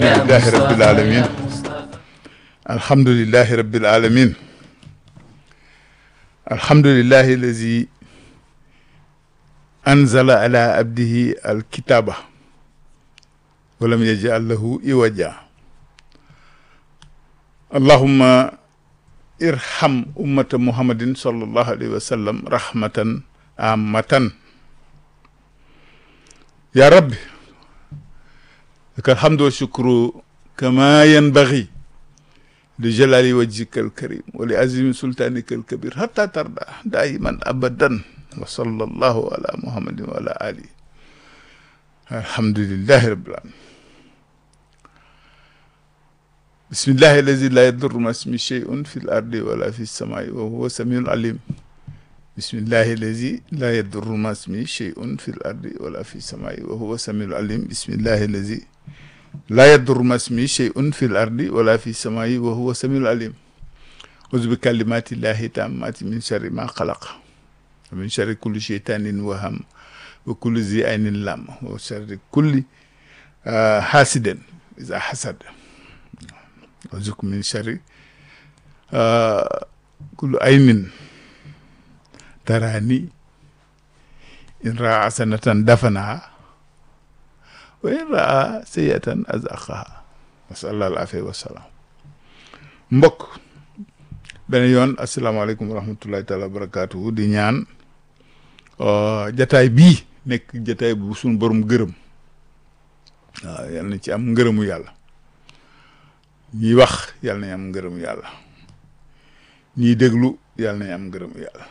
alhamdulillahi rabbil alamin alhamdulillahi rabbil alamin alhamdulillahi allazi anzala ala abdihi alkitaba walam yaj'al lahu iwaja allahumma irham ummata muhammadin sallallahu alayhi wa sallam rahmatan amatan ya rabbi laka alhamdu wa shukru kama yanbaghi li jalali wajhika alkarim wa li azimi sultanika alkabir hatta tarda daiman abadan wa sallallahu ala muhammadin wa ala alihi alhamdulillahi rabbil alamin bismillahi allazi la yadurru ma ismi shay'un fi l ardi wala fi samai wa huwa samiul alim bismillahi allazi la yadurru ma ismi shay'un fi l ardi wala fi samai wa huwa samiul alim bismillahi allazi la yadurru ma ismi shay'un fi l ardi wala fi samai wa huwa samiul alim auzu bi kalimati llahi tammati min sharri ma xalaq wa min sharri kulli shaytanin waham wa kulli zi aynin lam wa sharri kulli hasidin iza hasad auzuka min sharri kulli aynin tarani in raa hasanatan dafanaha wa in raa sayatan azaqaha wasalla al afia wasalaam mbokk beneen yoon asalaamaaleykum wa rahmatullahi taala wa barakatuhu di ñaan jataay bii nekk jataay bu suñ borom gërëm waaw yal na ci am ngërëmu yàlla ñiy wax yal nañ am ngërëmu yàlla ñiy déglu yal nañ am ngërëmu yàlla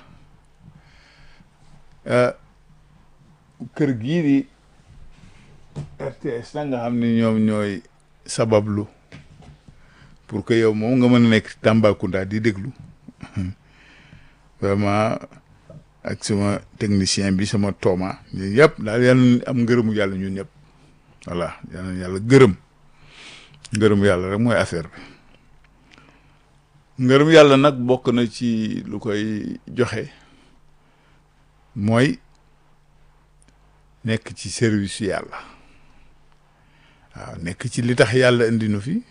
kër gii di RTS na nga xam ne ñoom ñooy sabablu pour que yow moom nga mën a nekk Tambacounda di déglu vraiment ak sama technicien bi sama tooma ñun yëpp daal yal na am ngërëmu yàlla ñun ñëpp voilà yal na yàlla gërëm ngërëmu yàlla rek mooy affaire bi ngërëmu yàlla nag bokk na ci lu koy joxe mooy nekk ci service yàlla waaw nekk ci li tax yàlla indi nu fi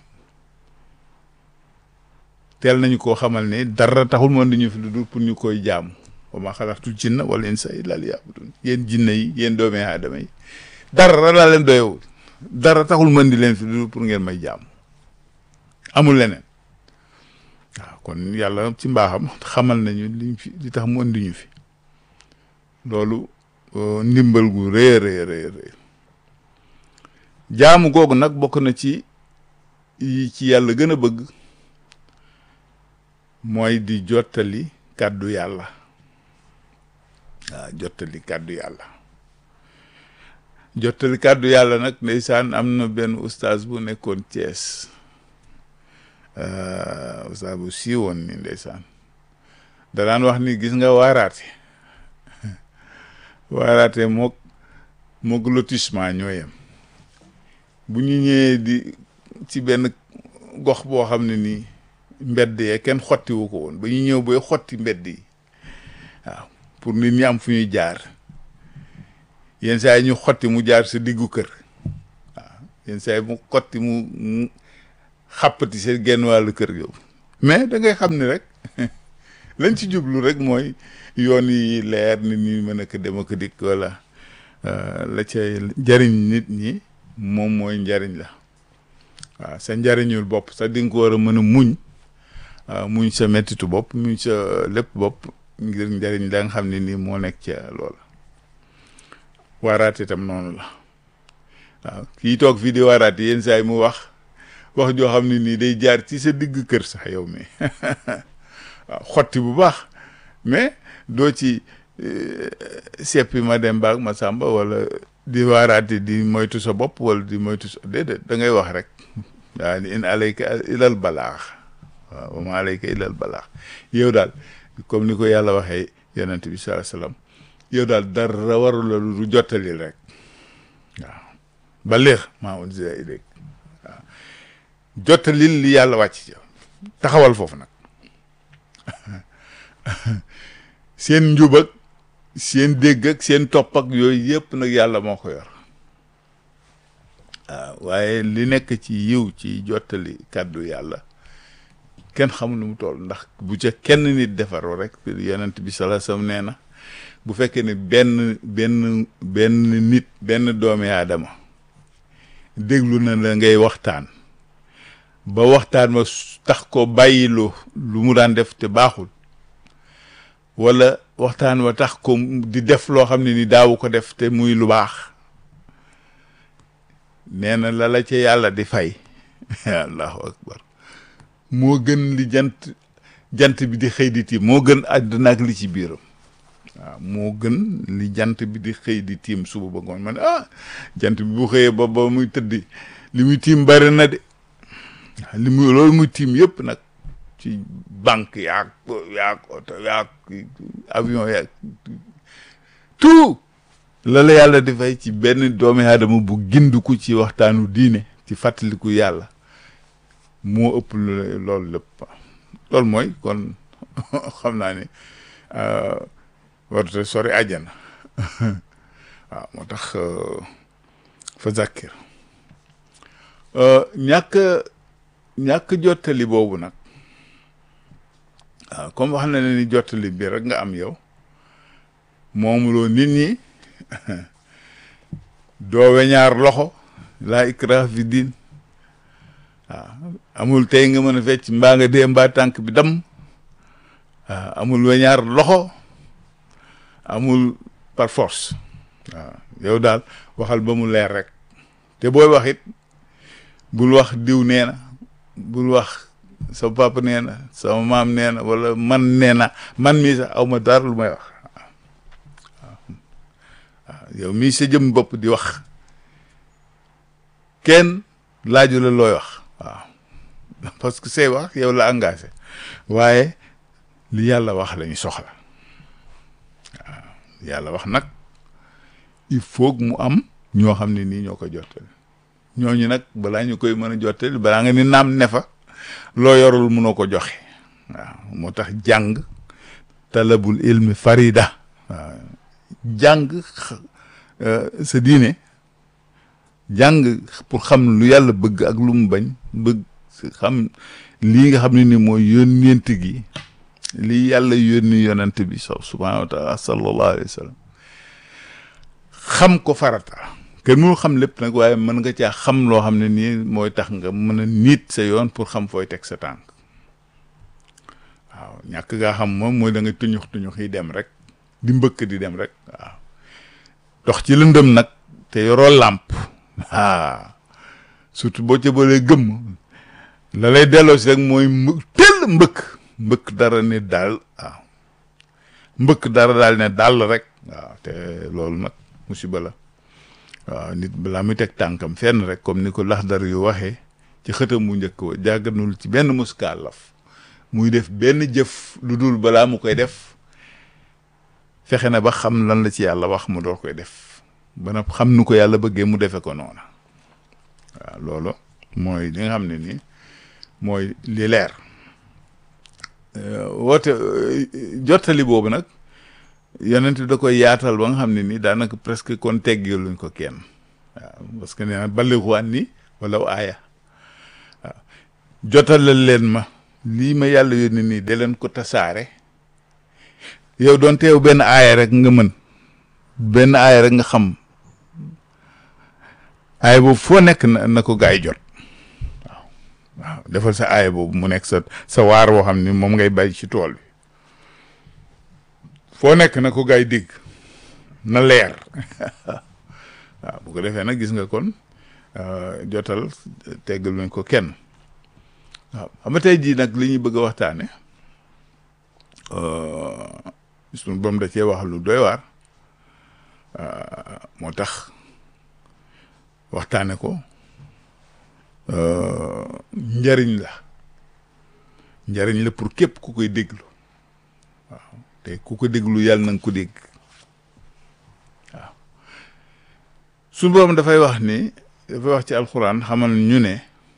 teel nañu koo xamal ne dara taxul mu indi ñu fi lu dul pour ñu koy jaamu wa ma xalaqtul jinna wal insa illa liya'budun yéen jinne yi yéen doomi aadama yi dara laa leen doyewul dara taxul mu indi leen fi lu dul pour ngeen may jaamu amul leneen waaw kon yàlla ci mbaaxam xamal nañu liñ fi li tax mu indi ñu fi loolu ndimbal gu rëy rëy rëy rëy jaamu googu nag bokk na ci yi ci yàlla gën a bëgg mooy di jottali kàddu yàlla waaw jottali kàddu yàlla jottali kàddu yàlla nag ndeysaan am na benn ustaas bu nekkoon Thiès ustaas bu siiwoon ni ndeysaan da daan wax ni gis nga waaraate waaraate mook mook lotissement ñoo yem bu ñu ñëwee di ci benn gox boo xam ne nii mbedd yee kenn xottiwu ko woon ba ñu ñëw booy xotti mbedd yi waaw pour nit ñi am fu ñuy jaar yenn saa yi ñu xotti mu jaar sa diggu kër waaw yenn saa yi mu xotti mu mu xàppati sa genn wàllu kër yow mais da ngay xam ni rek lañ ci jublu rek mooy yoon yi leer nit ñi mën a ko dem ak dikk wala la cay njariñ nit ñi moom mooy njariñ la waaw sa njariñul bopp sax di nga ko war a mën a muñ muñ sa mettitu bopp muñ sa lépp bopp ngir njariñ la nga xam ne nii moo nekk ca loola waaraate itam noonu la waaw kii toog fii di waaraate yenn saa yi mu wax wax joo xam ne nii day jaar ci sa digg kër sax yow mi waaw xotti bu baax mais doo ci seppi ma dem baag ma sàmba wala di waaraate di moytu sa bopp wala di moytu sa déedéet da ngay wax rek waaw in alayka ilal balaax waaw wa ma alayka ilal balaax yow daal comme ni ko yàlla waxee yonent bi sallallahu alayhi wasallam yow daal dara waru la lu jottali rek waaw ba léex maa unzila ilayk waaw jottalil li yàlla wàcc ci yow taxawal foofu nag seen njub ak seen dégg ak seen topp ak yooyu yëpp nag yàlla moo ko yor waaw waaye li nekk ci yiw ci jottali kàddu yàlla kenn xamul nu mu toll ndax bu ca kenn nit defaroo rek yonent bi sallallahu alayhi wasallam nee na bu fekkee ne benn benn benn nit benn doomi aadama déglu na la ngay waxtaan ba waxtaan ma tax ko bàyyilu lu mu daan def te baaxul wala waxtaan wa tax ko di def loo xam ne ni daawu ko def te muy lu baax nee na la la ca yàlla di fay allahu akbar moo gën li jant jant bi di xëy di tiim moo gën àdduna ak li ci biiram waaw moo gën li jant bi di xëy di tiim suba ba ngoon man ah jant bi bu xëyee ba ba muy tëddi li muy tiim bari na de li muy loolu muy tiim yëpp nag ci banque yaag yaag oto yaag avion yaag tout la la yàlla di fay ci benn doomi aadama bu gindiku ci waxtaanu diine ci fàttaliku yàlla moo ëpp loolu lépp loolu mooy kon xam naa ne warute sori àjjana waaw moo tax fa zakkir ñàkk ñàkk jottali boobu nag waaw comme wax na ne ni jottali bi rek nga am yow moomuloo nit ñi doo weñaar loxo laa ikraha fi diin waaw amul tey nga mën a fecc mbaa nga dee mbaa tànk bi dam waaw amul weñaar loxo amul par force waaw yow daal waxal ba mu leer rek te booy wax it bul wax diw nee na bul wax sa papa nee na sama maam nee na wala man nee na man mii sax aw ma dara lu may wax waaw waaw yow mii sa jëm bopp di wax kenn laaju la looy wax waaw parce que say wax yow la engagé waaye li yàlla wax lañu soxla waaw yàlla wax nag il faut mu am ñoo xam ne nii ñoo ko jottali ñooñu nag balaa ñu koy mën a jottali balaa nga ni naam ne fa loo yorul mënoo ko joxe waaw moo tax jàng talabul ilmi farida waaw jàng sa diine jàng pour xam lu yàlla bëgg ak lu mu bañ bëgg xam lii nga xam ne ni mooy yónneent gi lii yàlla yónni yonent bi subhaanahu wa taala sallallahu alayhi wa sallam xam ko farata kenn mënu xam lépp nag waaye mën nga caa xam loo xam ne nii mooy tax nga mën a niit sa yoon pour xam fooy teg sa tànk waaw ñàkk ngaa xam moom mooy da nga tuñux tuñux yi dem rek di mbëkk di dem rek waaw dox ci lëndëm nag te yoroo làmp ah surtout boo ca boolee gëmm la lay delloo si rek mooy teel mbëkk mbëkk dara ne daal waaw mbëkk dara daal ne daal rek waaw te loolu nag musiba la waaw nit balaa muy teg tànkam fenn rek comme ni ko laxdar yu waxee ci xëtam mu njëkk wa jàgganul ci benn muskaalaf muy def benn jëf lu dul balaa mu koy def fexe na ba xam lan la ci yàlla wax mu door koy def ba na xam nu ko yàlla bëggee mu defe ko noona waaw loolu mooy li nga xam ne nii mooy li leer woote jottali boobu nag yonent da koy yaatal ba nga xam ne nii daanaka presque kon teggeeluñ ko kenn waaw parce que nee na balligu anni wala aaya waaw jotalal leen ma lii ma yàlla yónni nii de leen ko tasaare yow doon teew benn aaya rek nga mën benn aaya rek nga xam aaya boobu foo nekk na na ko gaay jot waaw waaw defal sa aaya boobu mu nekk sa sa waar woo xam ni moom ngay bay ci tool bi foo nekk na ko gaay dégg na leer waaw bu ko defee nag gis nga kon jotal teggal nañ ko kenn waaw xam nga tey jii nag li ñuy bëgg a waxtaane suñu borom da cee wax lu doy waar moo tax waxtaane ko njariñ la njariñ la pour képp ku koy déglu waaw te ku ko déglu yàlla na nga ko dégg waaw suñu borom dafay wax ni dafay wax ci alxuraan xamal ñu ne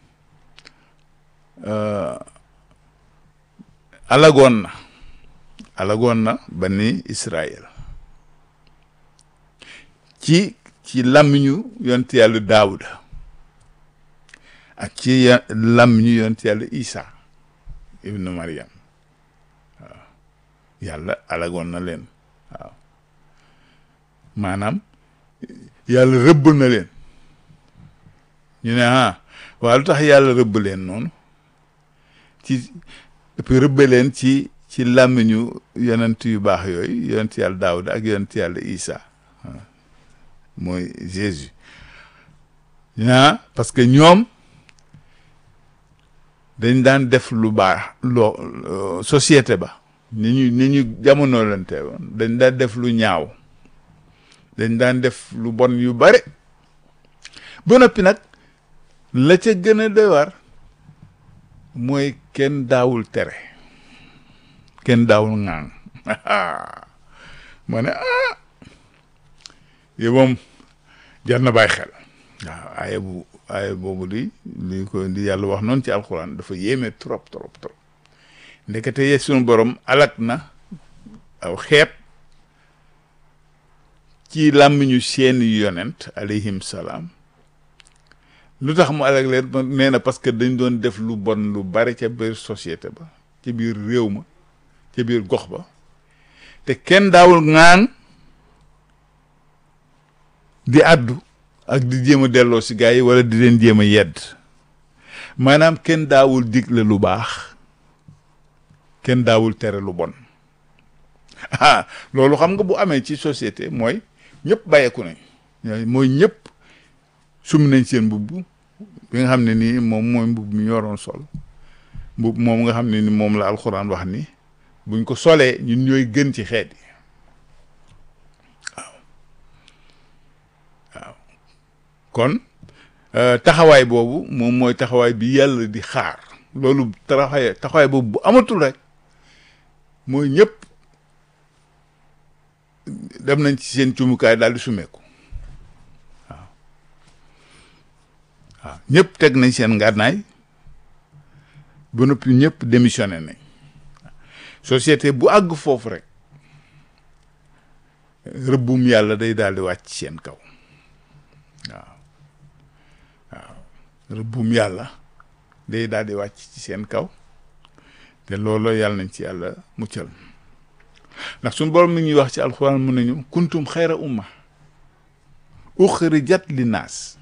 alagoon na alagoon na bani Israël ci ci làmmiñu yonent yàlla daawuda ak ci lam ñu yonent yàlla Isa ibnu Maryam waaw yàlla alagoon na leen waaw maanaam yàlla rëbb na leen ñu ne ah waaw lu tax yàlla rëbb leen noonu ci puis rëbbe leen ci ci làmmiñu yonent yu baax yooyu yonent yàlla Daawuda ak yonent yàlla Isa mooy Jésus ah parce que ñoom dañ daan def lu baax loo société ba ni ñu ni ñu jamono lante woon dañ daan def lu ñaaw dañ daan def lu bon yu bare ba noppi nag la ca gën a doy war mooy kenn daawul tere kenn daawul ŋaan ma ne ah yow moom jar na bàyyi xel waaw aaya bu aaya boobu di li ko di yàlla wax noonu ci alxuraan dafa yéeme trop trop trop ndekete ye sunu borom alak na aw xeet ci làmmiñu seeni yonent alayhim salaam lu tax mu alak leen nee na parce que dañ doon def lu bon lu bari ca biir société ba ca biir réew ma ca biir gox ba te kenn daawul ŋaan di àddu ak di jéem a delloo si gars yi wala di leen jéem a yedd maanaam kenn daawul digle lu baax kenn daawul tere lu bon ah loolu xam nga bu amee ci société mooy ñëpp bàyyeeku nañ mooy ñëpp sum nañ seen mbubb bi nga xam ne nii moom mooy mbubb mi ñoroon sol mbubb moom nga xam ne ni moom la alxuraan wax ni buñ ko solee ñun ñooy gën ci xeet yi waaw waaw kon taxawaay boobu moom mooy taxawaay bi yàlla di xaar loolu taxawaay taxawaay boobu bu amatul rek mooy ñëpp dem nañ ci seen cumukaay daal di sumeeku waaw waaw ñëpp teg nañ seen ngànnaay ba noppi ñëpp démissionné nañ société bu àgg foofu rek rëbbum yàlla day daal di wàcc seen kaw waaw waaw rëbbum yàlla day daal di wàcc ci seen kaw te loolu yàlla nañ ci yàlla muccal ndax suñu borom mi ñuy wax ci alxuraan mun nañu kuntum xayra umma uxrijat li naas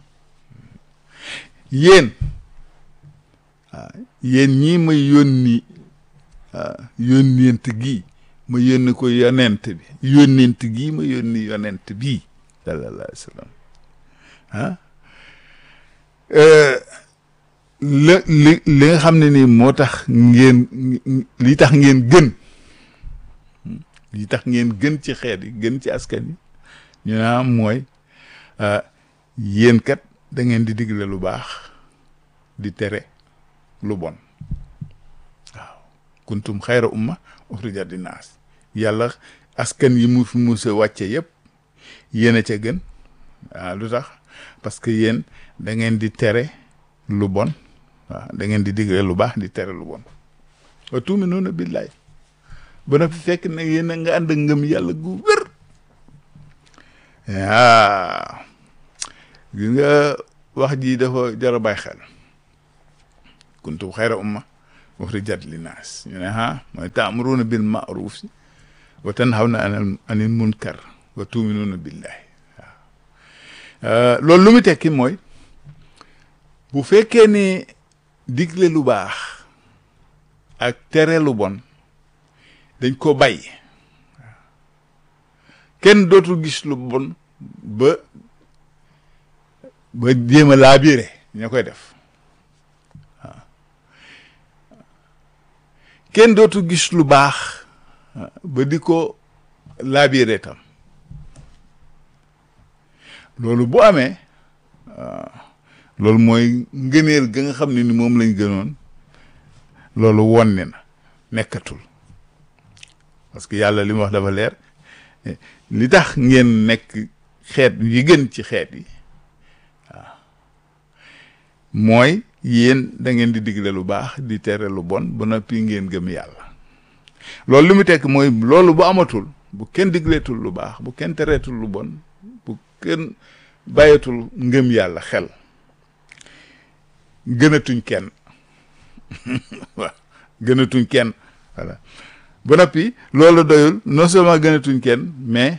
yéen waaw yéen ñii ma yónni yónneent gi ma yónni ko yonent bi yónneent gii ma yónni yonent bii sallallahu alayhi wa sallam ah li li li nga xam ne nii moo tax ngeen li tax ngeen gën li tax ngeen gën ci xeet yi gën ci askan yi ñu naa mooy yéen kat da ngeen di digle lu baax di tere lu bon waaw kuntum xayra umma uxrijat linnaas yàlla askan yi mu fi musa wàcce yëpp yéen a ca gën waaw lu tax parce que yéen da ngeen di tere lu bon waaw da ngeen di digle lu baax di tere lu bon wa tuuminuuna billaay ba na fi fekk ne yéen a nga ànd ak ngëm yàlla gu wér waaw gis nga wax ji dafa jar a bàyyi xel kuntum xayra umma uxrijat linnaas ñu ne ah mooy taamuruuna bil maaruf si wa tanhawna anil munkar wa tuuminuuna billahi waaw loolu lu mu tekki mooy bu fekkee ne digle lu baax ak tere lu bon dañ ko bàyyi kenn dootul gis lu bon ba ba jéem a laabire ña koy def waaw kenn dootul gis lu baax ba di ko laabire tam loolu bu amee loolu mooy ngëneel ga nga xam ne ni moom lañ gënoon loolu wonni na nekkatul parce que yàlla li mu wax dafa leer li tax ngeen nekk xeet yi gën ci xeet yi waaw mooy yéen da ngeen di digle lu baax di tere lu bon ba noppi ngeen gëm yàlla loolu li mu tekk mooy loolu bu amatul bu kenn digleetul lu baax bu kenn tereetul lu bon bu kenn bàyyatul ngëm yàlla xel gënatuñ kenn waaw gënatuñ kenn voilà ba noppi loolu doyul non seulement gënatuñ kenn mais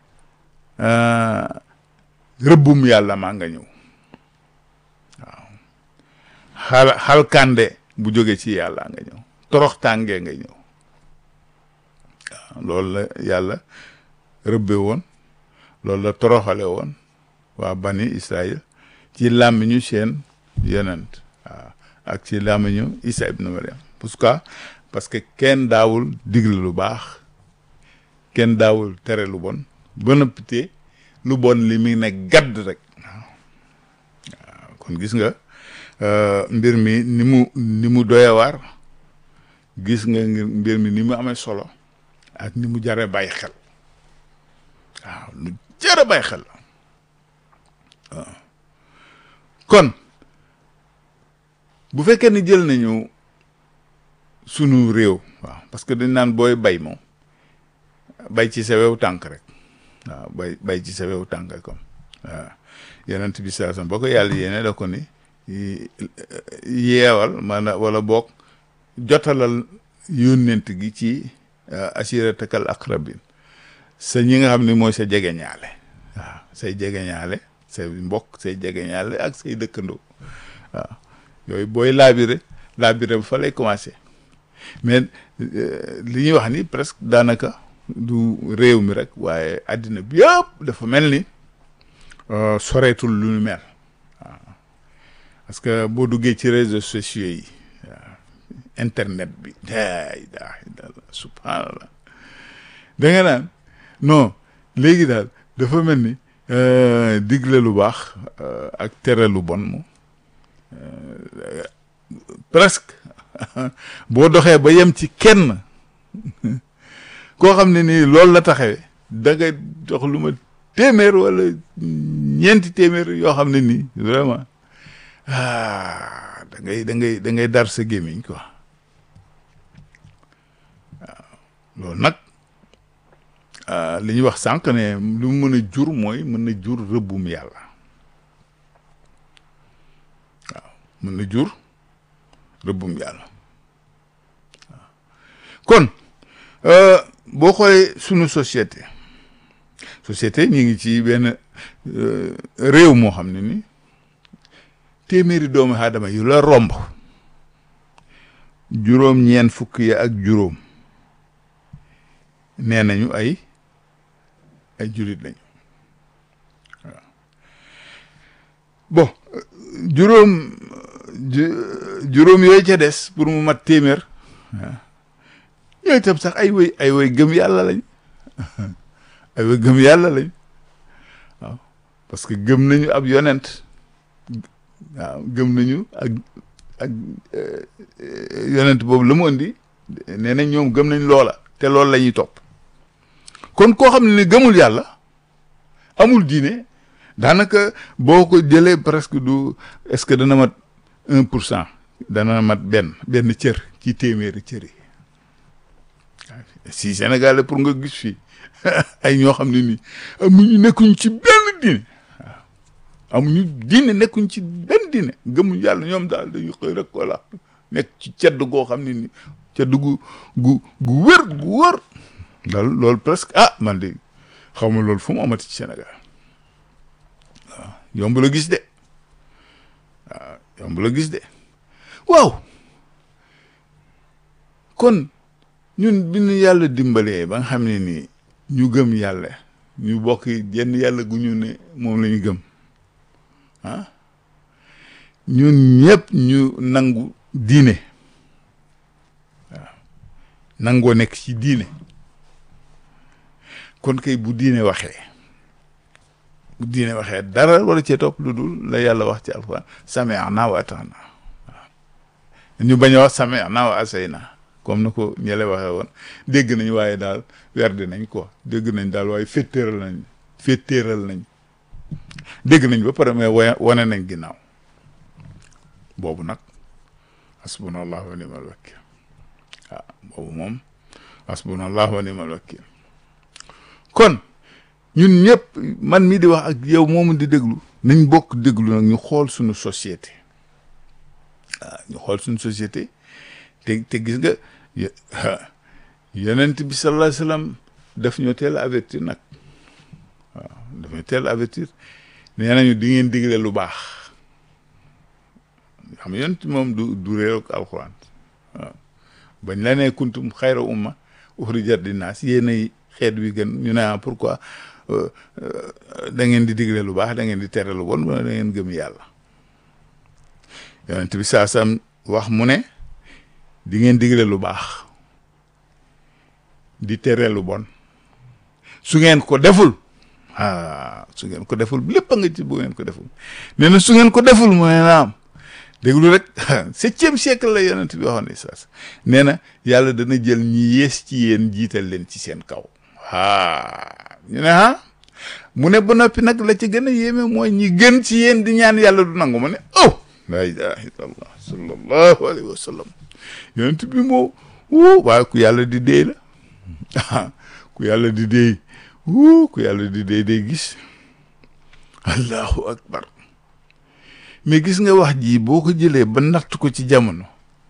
rëbbum yàlla maa nga ñëw waaw xal xalkande bu jóge ci yàlla nga ñëw torox tàngee nga ñëw waaw loolu la yàlla rëbbe woon loolu la toroxale woon waa bani Israël ci làmmiñu seen yonent waaw ak ci làmmiñu Isa ibnu Mariam pourquoi parce que kenn daawul digle lu baax kenn daawul tere lu bon ba noppite lu bon li mi ne gadd rek waaw waaw kon gis nga mbir mi ni mu ni mu doyewaar gis nga mbir mi ni mu amee solo ak ni mu jare bàyyi xel waaw lu jare bàyyi xel waaw kon bu fekkee ni jël nañu sunu réew waaw parce que dañ naan booy bay moom bay ci sa wew tànk rek waaw bay bay ci sa wew tànk comme waaw yonent bi saa boo ko yàlla yéene da ko ni yeewal maanaam wala boog jotalal yónnent gi ci asiratakal aqrabin sa ñi nga xam ne mooy sa jegeñaale waaw say jegeñaale say mbokk say jegeñaale ak say dëkkandoo waaw yooyu booy laabire laabire ba fa lay commencé mais li ñuy wax ni presque daanaka du réew mi rek waaye àddina bi yëpp dafa mel ni soreetul lu ñu mel waaw parce que boo duggee ci réseaux sociaux yi waaw internet bi daay daay subhanallah da nga naan non léegi daal dafa mel ni digle lu baax ak tere lu bon moom presque boo doxee ba yem ci kenn koo xam ne nii loolu la taxawee da nga jox lu ma téeméer wala ñeenti téeméer yoo xam ne nii vraiment ah da ngay da ngay da ngay dar sa gémmiñ quoi waaw loolu nag li ñuy wax sànq ne lu mu mën a jur mooy mën na jur rëbbum yàlla waaw mën na jur rëbbum yàlla waaw kon boo xoolee sunu société société ñu ngi ci benn réew moo xam ne ni téeméeri doomu aadama yu la romb juróom ñeen fukk ya ak juróom nee nañu ay ay julit lañu waaw bon juróom juróom yooyu ca des pour mu mat téeméer waaw yooyu tam sax ay woy ay woy gëm yàlla lañ ay woy gëm yàlla lañ waaw parce que gëm nañu ab yonent waaw gëm nañu ak ak yonent boobu la mu indi nee nañ ñoom gëm nañ loola te loolu la ñuy topp kon koo xam ne gëmul yàlla amul diine daanaka boo ko jëlee presque du est-ce que dana mat un pour cent dana mat benn benn cër ci téeméeri cër yi si Sénégal pour nga gis fii ay ñoo xam ne nii amuñu nekkuñ ci benn diine waaw amuñu diine nekkuñ ci benn diine gëmuñ yàlla ñoom daal dañu xëy rek ko la nekk ci cedd goo xam ne ni cedd gu gu gu wër gu wër daal loolu presque ah man de xaw ma loolu fu mu amati ci Sénégal waaw yomb la gis de waaw yomb la gis de waaw kon ñun bi ñu yàlla dimbalee ba nga xam ne nii ñu gëm yàlla ñu bokk jenn yàlla gu ñu ne moom la ñu gëm ah ñun ñëpp ñu nangu diine waaw nangoo nekk ci diine kon kay bu diine waxee bu diine waxee dara wala cee topp lu dul la yàlla wax ci alquran sami'na wa ata'na waaw ñu bañ a wax sami'na wa asayna comme na ko ñele waxee woon dégg nañ waaye daal werdi nañ quoi dégg nañ daal waaye féttéeral nañ féttéeral nañ dégg nañ ba pare mais wa wane nañ ginnaaw boobu nag hasbunallahu wa ni'mal wakil waaw boobu moom hasbunallahu wa ni'mal wakil kon ñun ñëpp man mi di wax ak yow moomu di déglu nañ bokk déglu nag ñu xool suñu société waaw ñu xool suñu société te te gis nga yonent bi sallallahu alayhi wasallam daf ñoo teel a avertir nag waaw daf ñoo teel a avertir nee nañu di ngeen digle lu baax xam nga yonent moom du du réer ak alxuraan waaw bañ la nee kuntum xayra umma uxrijat linnaas yéenay xeet wi gën ñu ne ah pourquoi da ngeen di digle lu baax da ngeen di tere lu bon wala da ngeen gëm yàlla yonent bi saa sam wax mu ne di ngeen digle lu baax di tere lu bon su ngeen ko deful ah su ngeen ko deful lépp a nga ci bu ngeen ko deful nee na su ngeen ko deful mu ne naam déglu rek septième siècle la yonent bi waxoon ne saas nee na yàlla dana jël ñi yées ci yéen jiital leen ci seen kaw ah ñu ne ah mu ne ba noppi nag la ci gën a yéeme mooy ñi gën ci yéen di ñaan yàlla du nangu ma ne oh la ilaha illallah sallallahu alayhi wa sallam yonent bi moo wuu waaye ku yàlla di déy la ku yàlla di déy wuu ku yàlla di déy day gis allahu akbar mais gis nga wax ji boo ko jëlee ba natt ko ci jamono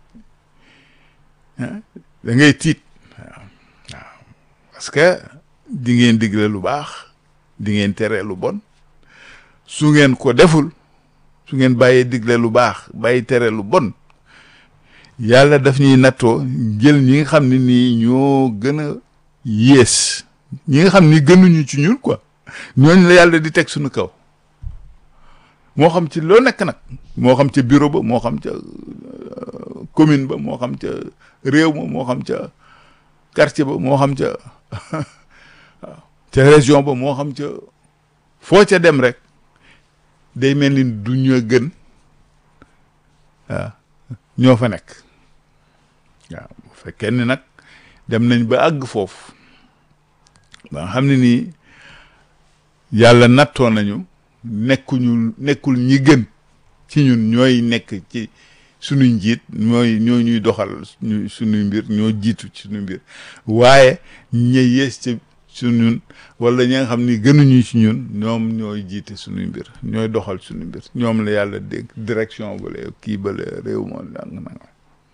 da ngay tiit waaw waaw parce que di ngeen digle lu baax di ngeen tere lu bon su ngeen ko deful su ngeen bàyyee digle lu baax bàyyi tere lu bon yàlla daf ñuy nattoo jël ñi nga xam ne nii ñoo gën a yées ñi nga xam ni gënuñu ci ñun quoi ñooñu la yàlla di teg suñu kaw moo xam ci loo nekk nag moo xam ca bureau ba moo xam ca commune ba moo xam ca réew ma moo xam ca quartier ba moo xam ca waaw ca région ba moo xam ca foo ca dem rek day mel ni du ñu gën waaw ñoo fa nekk waaw bu fekkee ni nag dem nañ ba àgg foofu ba nga xam ne nii yàlla nattoo nañu nekkuñu nekkul ñi gën ci ñun ñooy nekk ci suñuy njiit ñooy ñoo ñuy doxal ñu suñuy mbir ñoo jiitu ci suñuy mbir waaye ña yées ci su ñun wala ñi nga xam ni gënuñu ci ñun ñoom ñooy jiite suñuy mbir ñooy doxal suñuy mbir ñoom la yàlla dégg direction bale kii bale réew moo dang nanga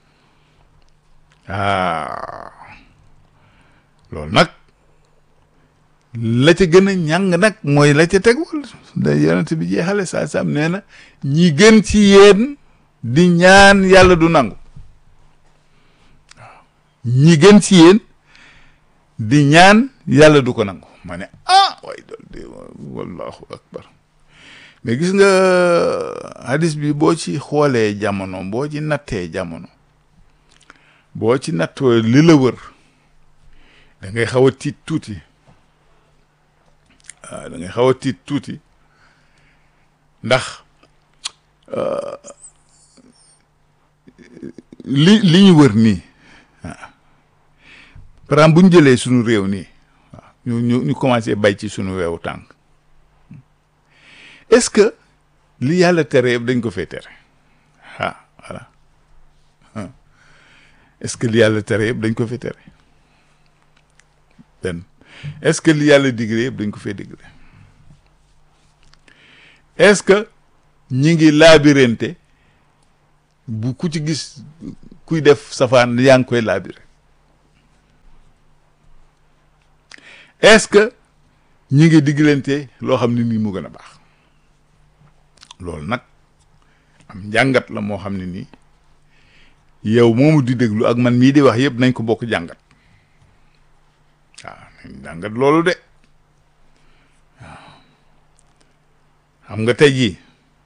ah loolu nag la ca gën a ñàng nag mooy la ca tegul da yonent bi jeexale saa sam nee na ñi gën ci yéen di ñaan yàlla du nangu waaw ñi gën ci yéen di ñaan yàlla du ko nangu ma ne ah waaye dool de wallahu akbar mais gis nga hadis bi boo ci xoolee jamono boo ci nattee jamono boo ci nattoo li la wër da ngay xaw a tiit tuuti waaw da ngay xaw a tiit tuuti ndax li li ñu wër nii waaw par exemple bu ñu jëlee suñu réew nii waaw ñu ñu ñu commencé bay ci suñu weewu tànk est-ce que li yàlla tere yëpp dañ ko fee tere ah voilà est-ce que li yàlla tere yëpp dañ ko fee tere benn est-ce que li yàlla digle yëpp dañ ko fee digle est-ce que ñi ngi laabirante bu ku ci gis kuy def safaan yaa ngi koy laabire est-ce que ñi ngi diglante loo xam ne nii mu gën a baax loolu nag am njàngat la moo xam ne nii yow moomu di déglu ak man mii di wax yëpp nañ ko bokk jàngat waaw nañ jàngat loolu de waaw xam nga tey jii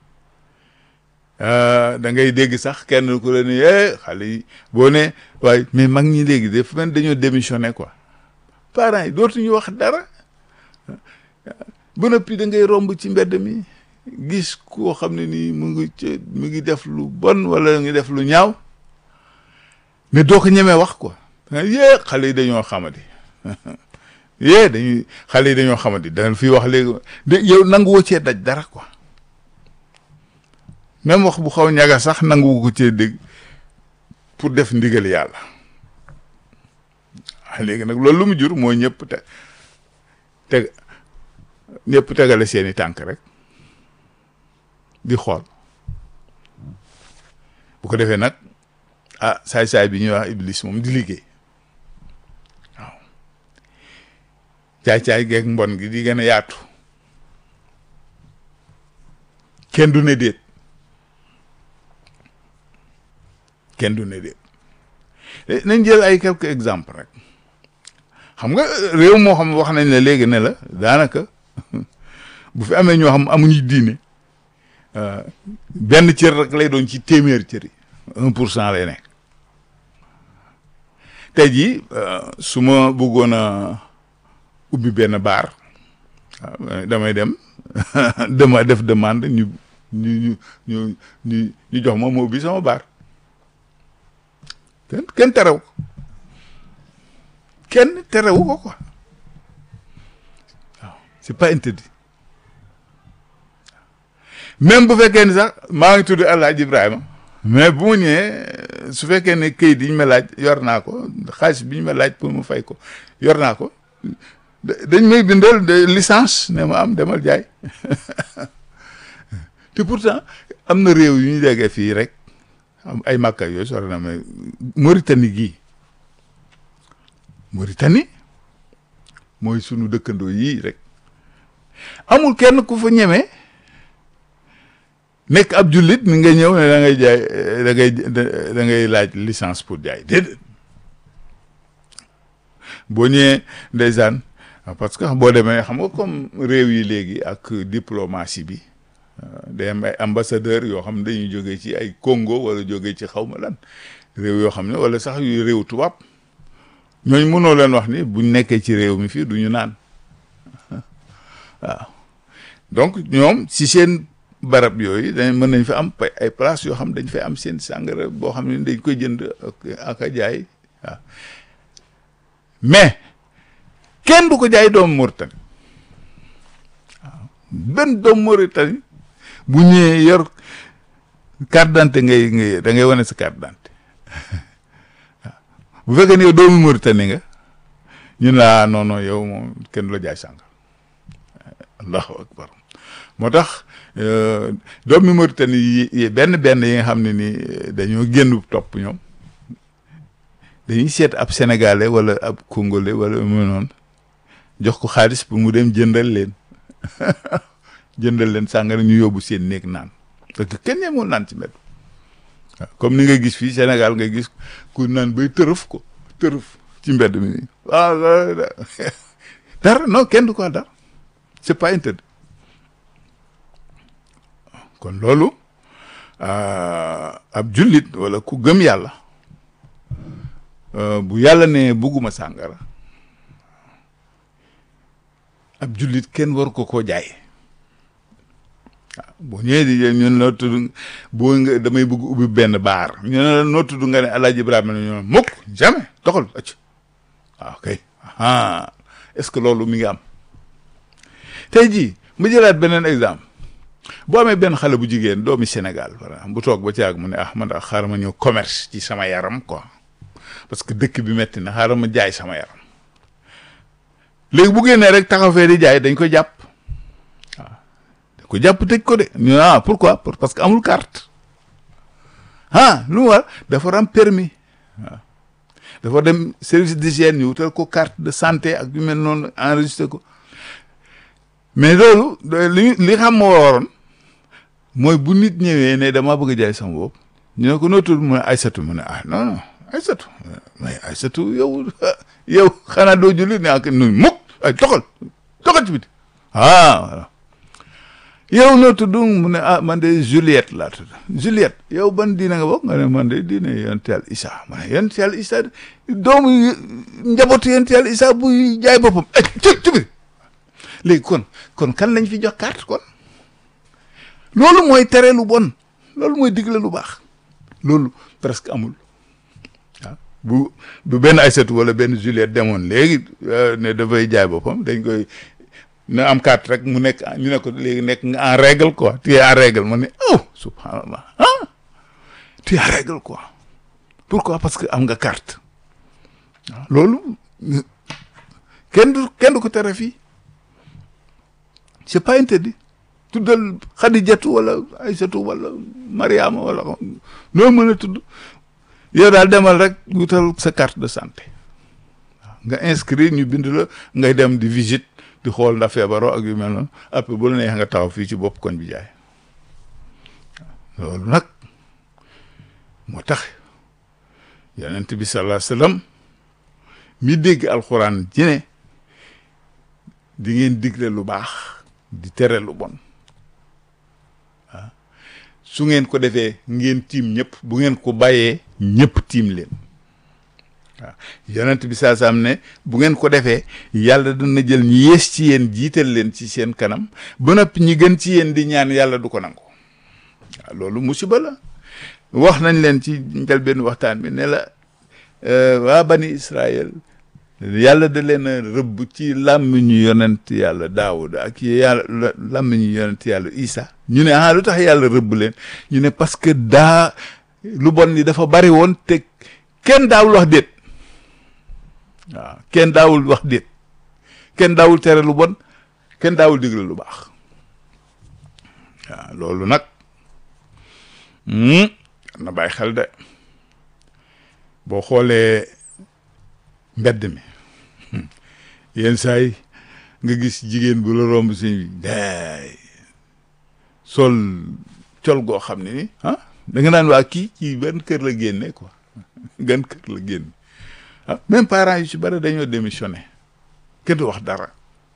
da ngay dégg sax kenn ku la ni xale yi boo ne waaye mais mag ñi léegi daf mel dañoo démissionné quoi parents yi dootuñu wax dara ba noppi da ngay romb ci mbedd mi gis koo xam ne nii mu ngi ci mu ngi def lu bon wala ngi def lu ñaaw mais doo ko ñemee wax quoi yee xale yi dañoo xamadi yee dañuy xale yi dañoo xamadi danga fi wax léegi de yow nangu woo cee daj dara quoi même wax bu xaw ñaga sax nangu ko cee dégg pour def ndigal yàlla léegi nag loolu lu mu jur mooy ñëpp te teg ñëpp tegale seeni tànk rek di xool bu ko defee nag ah saay-saay bi ñuy wax iblis moom di liggéey waaw caay-caay geeg mbon gi di gën a yaatu kenn du ne déet kenn du ne déet nañ jël ay quelques exemples rek xam nga réew moo xam wax nañ la léegi ne la daanaka bu fi amee ñoo xam amuñu diine benn cër rek lay doon ci téeméer cër yi un pour cent lay nekk tey jii su ma bëggoon a ubbi benn baar damay dem dama def demande ñu ñu ñu ñu ñu jox ma ma ubbi sama baar kenn kenn terew ko kenn terewu ko quoi waaw c'est pas interdit même bu fekkee ni sax maa ngi tudd El Hadj Ibrahima mais bu mu ñëwee su fekkee ne këyit yi ñu ma laaj yor naa ko xaalis bi ñu ma laaj pour mu fay ko yor naa ko dañ may bindal de licence ne ma am demal jaay te pourtant am na réew yu ñu déggee fii rek am ay màkka yooyu sore na mais Mauritanie gii Mauritanie mooy sunu dëkkandoo yii rek amul kenn ku fa ñemee nekk ab jullit ni nga ñëw ne da ngay jaay da ngay da ngay laaj licence pour jaay déedéet boo ñëwee ndeysaan parce que boo demee xam nga comme réew yi léegi ak diplomatie bi day am ay ambassadeur yoo xam ne dañuy jógee ci ay Congo wala jógee ci xaw ma lan réew yoo xam ne wala sax yu réew tubaab ñooñu mënoo leen wax ni buñ nekkee ci réew mi fii du ñu naan waaw donc ñoom si seen barab yooyu dañ mën nañ fa am ay place yoo xam dañ fay am seen sàngara boo xam ne dañ koy jënd ak a jaay waaw mais kenn du ko jaay doomu Mauritanie waaw benn doomu Mauritanie bu ñëwee yor carte d'identité ngay ngay da ngay wane sa carte d'identité bu fekkee ne yow doomu Mauritanie nga ñun laa non non yow moom kenn du la jaay sàngara allahu akbar moo tax doomi Mauritanie yi benn benn yi nga xam ne ni dañoo génn topp ñoom dañuy seet ab sénégalais wala ab congolais wala mu noonu jox ko xaalis pour mu dem jëndal leen jëndal leen sàngara ñu yóbbu seen néeg naan parce que kenn ñemul naan ci mbedd waaw comme ni nga gis fii Sénégal nga gis ku naan bay tërëf ko tërëf ci mbedd mi waaw dara non kenn du ko dara c'est pas interdit kon loolu ab jullit wala ku gëm yàlla bu yàlla ne bugguma sàngara ab jullit kenn war ko koo jaay waaw boo ñëwee di ñun noo tudd boo nga damay bëgg ubbi benn baar ñu ne la noo tudd nga ne Alaaji Ibrahima ne ñoo mukk jamais doxal acc waaw kay ah est-ce que loolu mi ngi am tey jii ma jëlaat beneen exemple boo amee benn xale bu jigéen doomi Sénégal voilà bu toog ba ci àgg mu ne ah man daal xaaral ma ñëw commerce ci sama yaram quoi parce que dëkk bi metti na xaaral ma jaay sama yaram léegi bu génnee rek taxaw fee di jaay dañ ko jàpp waaw dañ ko jàpp tëj ko de ñu ah pourquoi parce que amul carte ah lu mu war dafa am permis waaw dafa dem service d'hygiène ñu wutal ko carte de santé ak yu mel noonu enregistré ko mais loolu li li xam moo waroon mooy bu nit ñëwee ne dama bëgg a jaay sama bopp ñu ne ko noo tudd mu ne Aysatu mu ne ah non non Aysatu mais Aysatu yow yow xanaa doo julli ne ak nu mukk ay toxal toxal ci biti ah voilà yow noo tudd mu ne ah man de Juliette laa tudd Juliette yow ban diine nga bokk nga ne man de diine yonent Yàlla Isa ma ne yonent Yàlla Isa doomu njabootu yonent Yàlla Isa buy jaay boppam ay ci ci biti léegi kon kon kan lañ fi jox carte kon loolu mooy tere lu bon loolu mooy digle lu baax loolu presque amul waaw bu bu benn Aïssatou wala benn Juliette demoon léegi ne dafay jaay boppam dañ koy na am carte rek mu nekk ñu ne ko léegi nekk nga en règle quoi tu es en règle ma ne oh subhanallah ah tu es en règle quoi pourquoi parce que am nga carte waaw loolu kenn du kenn du ko tere fii c'est pas interdit tuddal xadijatu wala aysatu wala mariama wala noo mën a tudd yow daal demal rek wutal sa carte de santé waaw nga inscrit ñu bind la ngay dem di visite di xool ndax feebaroo ak yu mel noonu après bu la neex nga taxaw fii ci bopp koñ bi jaay loolu nag moo tax yonent bi sallallahu alayhi wasallam mi dégg alxuraan ji ne di ngeen digle lu baax di tere lu bon ah su ngeen ko defee ngeen tiim ñëpp bu ngeen ko bàyyee ñëpp tiim leen waaw yonent bi saa saam ne bu ngeen ko defee yàlla dana jël ñi yées ci yéen jiital leen ci seen kanam ba noppi ñi gën ci yéen di ñaan yàlla du ko nangu waaw loolu musiba la wax nañ leen ci njëlbéenu waxtaan bi ne la waa bani Israël yàlla da leen a rëbb ci làmmiñu yonent yàlla Daawud ak yàlla làmmiñu yonent yàlla Isa ñu ne ah lu tax yàlla rëbb leen ñu ne parce que daa lu bon ni dafa bari woon te kenn daawul wax déet waaw kenn daawul wax déet kenn daawul tere lu bon kenn daawul digle lu baax waaw loolu nag na bàyyi xel de boo xoolee mbedd mi yenn saa yi nga gis jigéen bu la romb si daay sol col goo xam ne ni ah da nga naan waa kii ci benn kër la génne quoi gan kër la génne ah même parents yu ci bari dañoo démissionné kenn du wax dara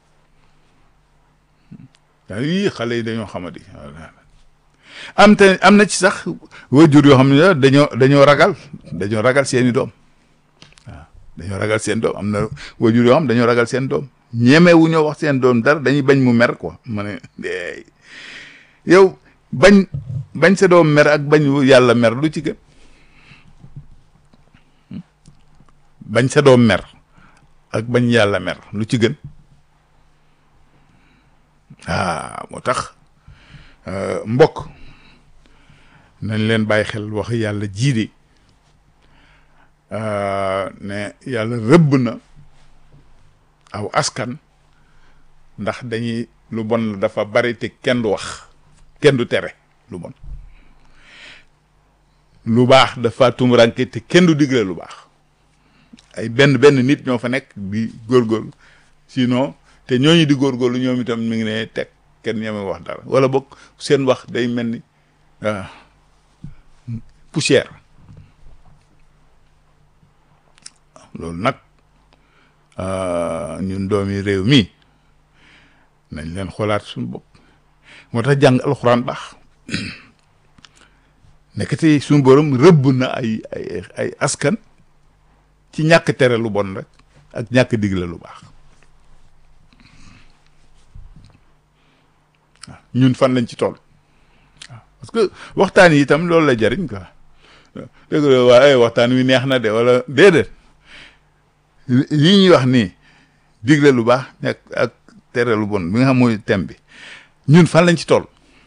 daa yii xale yi dañoo xamadi am te am na ci sax waajur yoo xam ne dañoo dañoo ragal dañoo ragal seeni doom waaw dañoo ragal seen doom am na waajur yoo xam dañoo ragal seen doom ñeme wu ñoo wax seen doom dara dañuy bañ mu mer quoi ma ne yow bañ bañ sa doom mer ak bañ yàlla mer lu ci gën bañ sa doom mer ak bañ yàlla mer lu ci gën ah moo tax mbokk nañ leen bàyyi xel wax yàlla jiidi ne yàlla rëbb na aw askan ndax dañuy lu bon la dafa bari te kenn du wax kenn du tere lu bon lu baax dafa tumuranke te kenn du digle lu baax ay benn benn nit ñoo fa nekk di góorgóorlu sinon te ñooñu di góorgóorlu ñoom itam mi ngi ne teg kenn ñeme wax dara wala boog seen wax day mel ni poussière loolu nag ñun doomi réew mi nañ leen xoolaat suñu bopp moo tax jàng alxuraan baax nekkati suñu borom rëbb na ay ay ay askan ci ñàkk tere lu bon rek ak ñàkk digle lu baax waaw ñun fan lañ ci toll waaw parce que waxtaan yi itam loolu la jariñ quoi dëgg la waaye waxtaan wi neex na de wala déedéet lii ñuy wax nii digle lu baax ñàkk ak tere lu bon bi nga xam mooy thème bi ñun fan lañ ci toll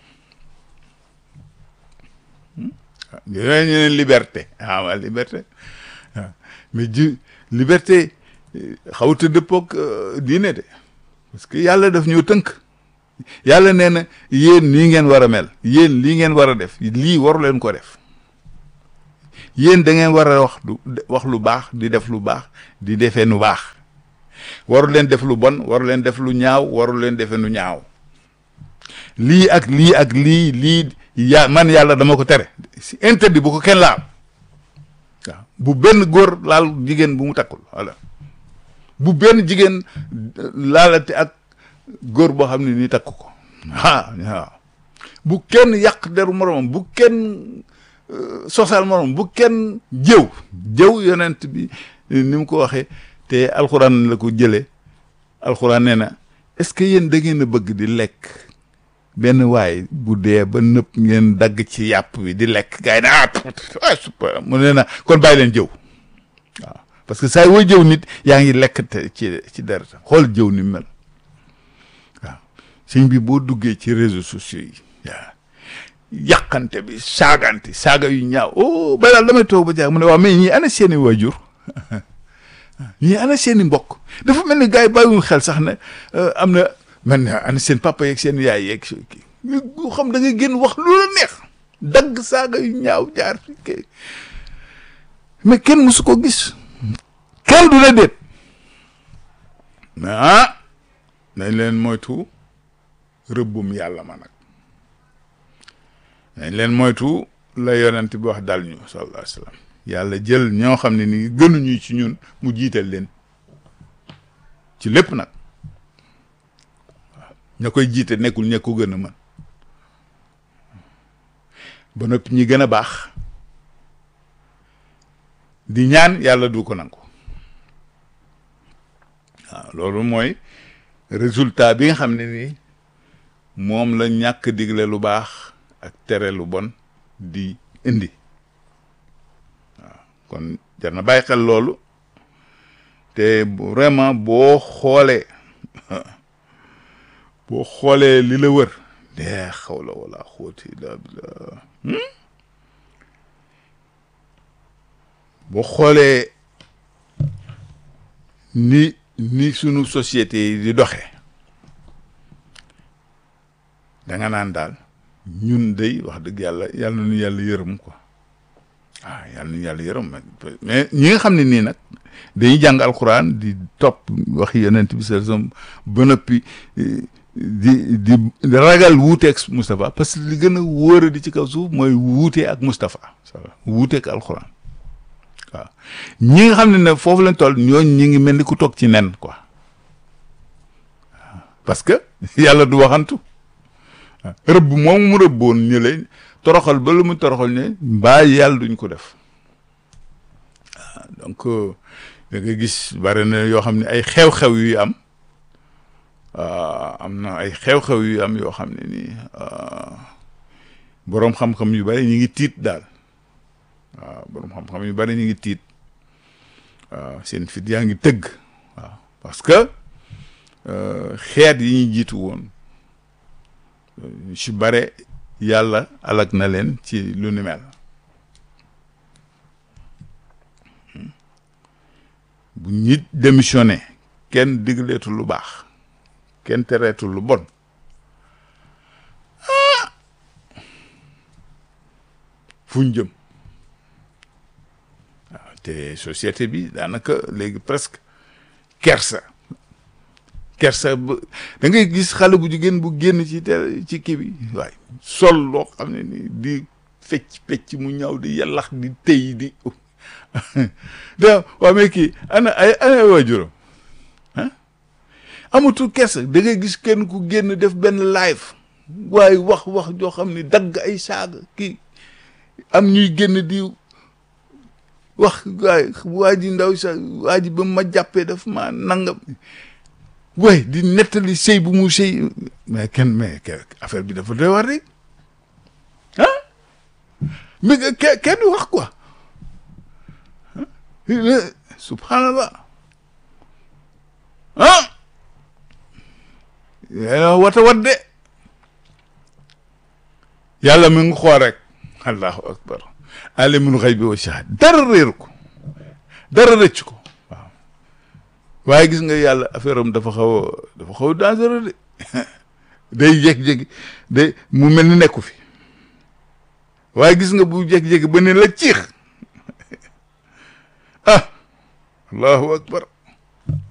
yooyu ñu ne liberté ah waa liberté waaw mais ji liberté xawta dëppoog diine de parce que yàlla daf ñoo tënk yàlla nee na yéen nii ngeen war a mel yéen lii ngeen war a def lii waru leen ko def yéen da ngeen war a wax du wax lu baax di def lu baax di defee nu baax waru leen def lu bon waru leen def lu ñaaw waru leen defee nu ñaaw lii ak lii ak lii lii ya man yàlla dama ko tere si interdit bu ko kenn laal waaw bu benn góor laal jigéen bu mu takkul voilà bu benn jigéen laalate ak góor boo xam ne nii takk ko ah waaw bu kenn yàq deru moromam bu kenn sosal morom bu kenn jëw jëw yonent bi ni mu ko waxee te alxuraan la ko jëlee alxuraan nee na est-ce que yéen da ngeen a bëgg di lekk benn waay bu dee ba nëpp ngeen dagg ci yàpp bi di lekk gars yi ne ah super mu nee na kon bàyyi leen jëw waaw parce que saa yoo jëw nit yaa ngi lekk te ci ci deret xool jëw ni mel waaw sëñ bi boo duggee ci réseaux sociaux yi waaw yàqante bi saagante saaga yu ñaaw oh ba daal damay toog ba jaag mu ne waaw mais ñii ana seeni waajur ñii ana seeni mbokk dafa mel ni gars yi bàyyiwuñ xel sax ne am na man ana seen papa yeeg seen yaay yeeg nga xam da ngay génn wax lu la neex dagg saaga yu ñaaw jaar fi kay mais kenn mësu ko gis kenn du la déet mais ah nañ leen moytu rëbbum yàlla ma nag nañ leen moytu la yonent bi wax dal ñu sallallahu alayhi wa sallam yàlla jël ñoo xam ne ni gënuñu ci ñun mu jiital leen ci lépp nag waaw ña koy jiite nekkul ña ko gën a mën ba noppi ñi gën a baax di ñaan yàlla du ko nangu waaw loolu mooy résultat bi nga xam ne ni moom la ñàkk digle lu baax ak tere lu bon di indi waaw kon jar na bàyyi xel loolu te vraiment boo xoolee boo xoolee li la wër dee xaw la wala xóoti la bila boo xoolee ni ni sunu société yi di doxee da nga naan daal ñun day wax dëgg yàlla yàlla na ñu yàlla yërëm quoi ah yàlla na ñu yàlla yërëm mais ñi nga xam ne nii nag dañuy jàng alxuraan di topp wax yonent bi sa ba noppi di di ragal wuuteeg Moustapha parce que li gën a wóor di ci kaw suuf mooy wuute ak Moustapha wuuteeg alxuraan waaw ñi nga xam ne ne foofu lañ toll ñooñ ñi ngi mel ni ku toog ci nen quoi parce que yàlla du waxantu rëbb moom mu rëbboon ñu lay toroxal ba lu mu toroxal ne mbaa yàlla duñ ko def waaw donc da nga gis bari na yoo xam ne ay xew-xew yu am am na ay xew-xew yu am yoo xam ne nii boroom xam-xam yu bari ñu ngi tiit daal waaw boroom xam-xam yu bari ñu ngi tiit waaw seen fit yaa ngi tëgg waaw parce que xeet yi ñuy jiitu woon ci bare yàlla alag na leen ci lu ni mel bu nit démissionné kenn digleetul lu baax kenn tereetul lu bon ah fuñ jëm waaw te société bi daanaka léegi presque kersa kersa ba da ngay gis xale bu jigéen bu génn ci te ci kii bi waaye sol loo xam ne ni di fecc fecc mu ñaw di yàllax di tëy di da waa mais kii ana ay ana waajuram ah amatul kersa da ngay gis kenn ku génn def benn live waaye wax wax joo xam ne dagg ay saaga kii am ñuy génn di wax waay waa ji ndaw sa waa ji ba ma jàppee daf ma nangam way di nettali sëy bu mu sëy mais kenn mais affaire bi dafa doy war rek ah mais ke kenn du wax quoi subhanallah ah wata wat de yàlla mi ngi xool rek allahu akbar alimul xaybi wa shahada dara réeru ko dara rëcc ko waaw waaye gis nga yàlla affaire am dafa xaw a dafa xaw a dangereux de day jékki-jékki day mu mel ni nekku fi waaye gis nga bu jékki-jékki ba ne la ciix ah allahu akbar